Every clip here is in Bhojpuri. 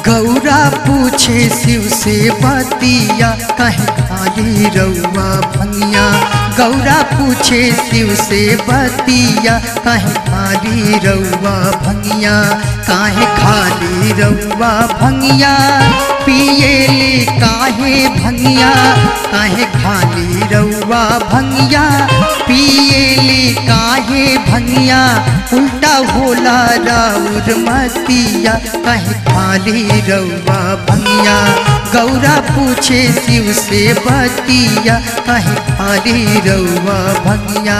गौरा पूछे शिव से बतिया कहे खाली रउआ भंगिया गौरा पूछे शिव से बतिया कहे खाली रउआ भंगिया काहे खाली रउआ भंगिया पिएली काहे भंगिया काहे खाली रउआ भंगिया पिएली काहे भंगिया उल्टा होला राउर मतिया कहे खाली रउआ भंगिया गौरा पूछे शिव से बतिया कहे खाली रउआ भंगिया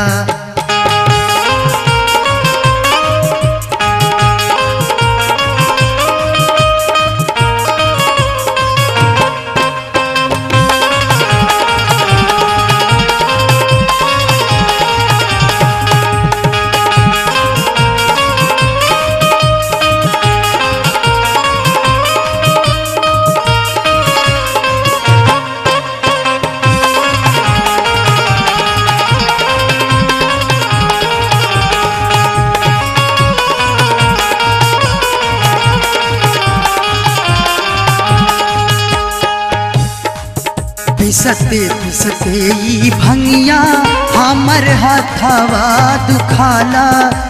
पिसते पिसते ई भंगिया हमर हथवा दुखाला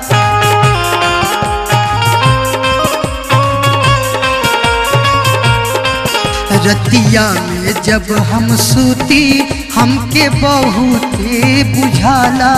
रतिया में जब हम सूती हमके बहुते बुझाला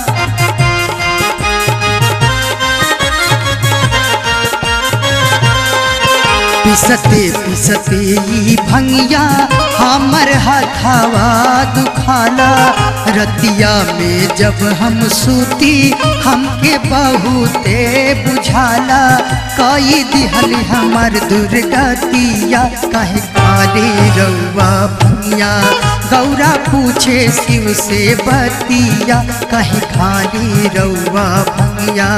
पिसते पिसते ई भंगिया हमर हथावा दुखाला रतिया में जब हम सूती हमके बहुते बुझाला कई दिहल हमर दुर्गतिया कहे काले रउआ भंगिया गौरा पूछे शिव से बतिया कहे खाली रउआ भंगिया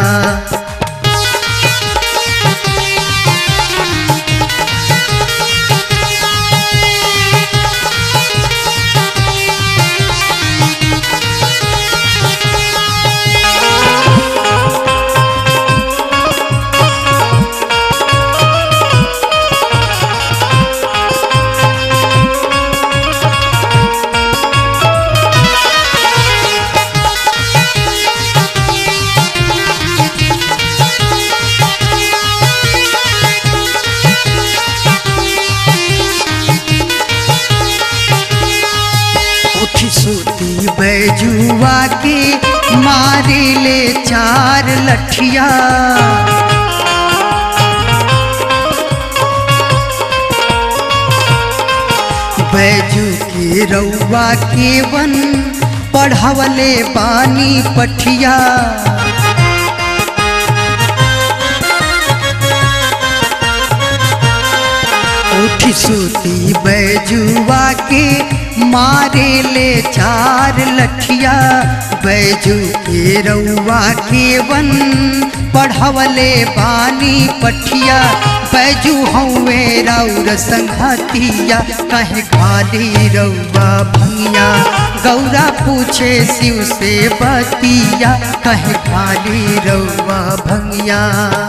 उठी सूती बैजुआ के मारे ले चार लठिया बैजू के रउआ के वन पढ़वले बानी पठिया उठी सूती बैजुआ के मारे ले चार लठिया बैजू के रउआ के वन पढ़वले बानी पठिया बैजू हौवे राउर संघतिया कहे खाली रउआ भंगिया गौरा पूछे शिव से बतिया कहे खाली रउआ भंगिया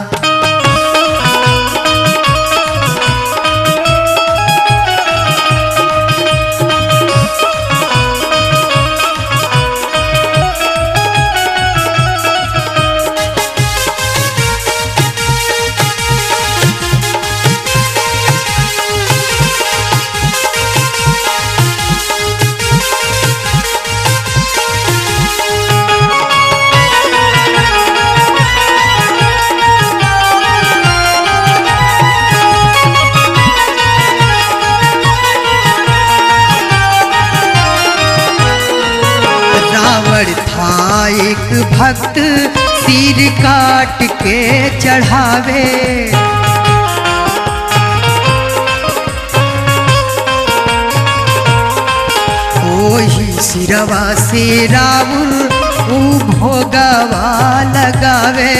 रावण था एक भक्त सिर काट के चढ़ावे ओही सिरवा से रावण ऊ भोगवा लगावे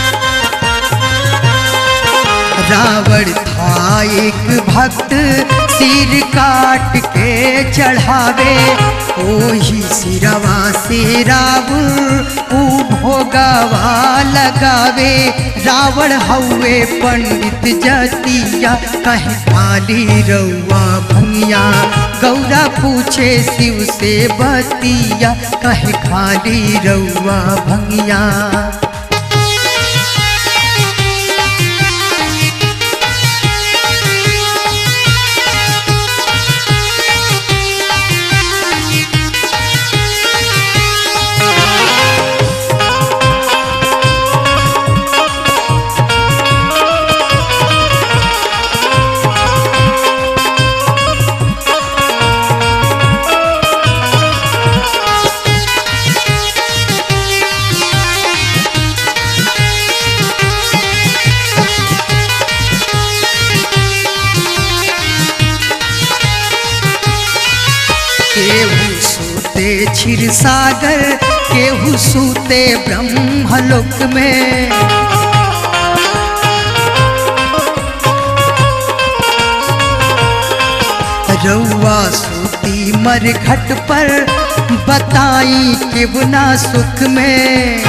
रावण था एक भक्त सिर काट के चढ़ावे ओही सिरवा से रावण ऊ भोगवा लगावे रावण हउए पंडित जतिया कहे खाली रउआ भंगिया गौरा पूछे शिव से बतिया कहे खाली रउआ भंगिया केहू सूते क्षीर सागर केहू सूते ब्रह्मलोक में रउआ सूती मर घट पर बताई के बुना सुख में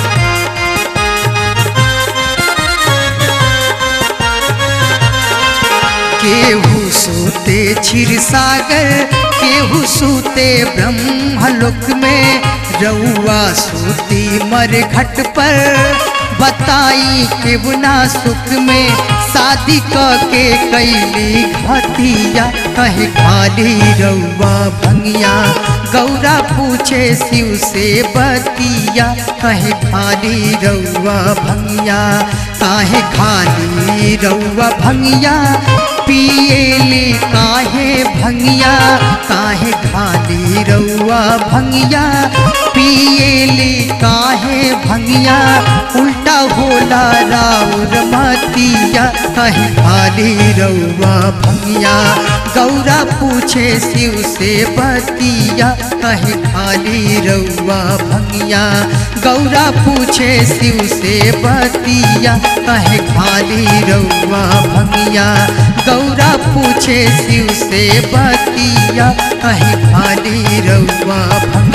केहू सूते क्षीर सागर केहू सूते ब्रह्मलोक में रउआ सूती मर घट पर बताई के बुना सुख में शादी क के कैली घटिया कहे खाली रउआ भंगिया गौरा पूछे शिव से बतिया कहे खाली रउआ भंगिया काहे खाली रउआ भंगिया पिएली काहे भंगिया काहे खाली रउआ भंगिया पिएली काहे भंगिया उल्टा होला राउर मतिया कहे खाली रउआ भंगिया गौरा पूछे शिव से बतिया कहे खाली रउआ भंगिया गौरा पूछे शिव से बतिया कहे खाली रउआ भंगिया गौरा पूछे शिव से बतिया कहे खाली रउआ भंगिया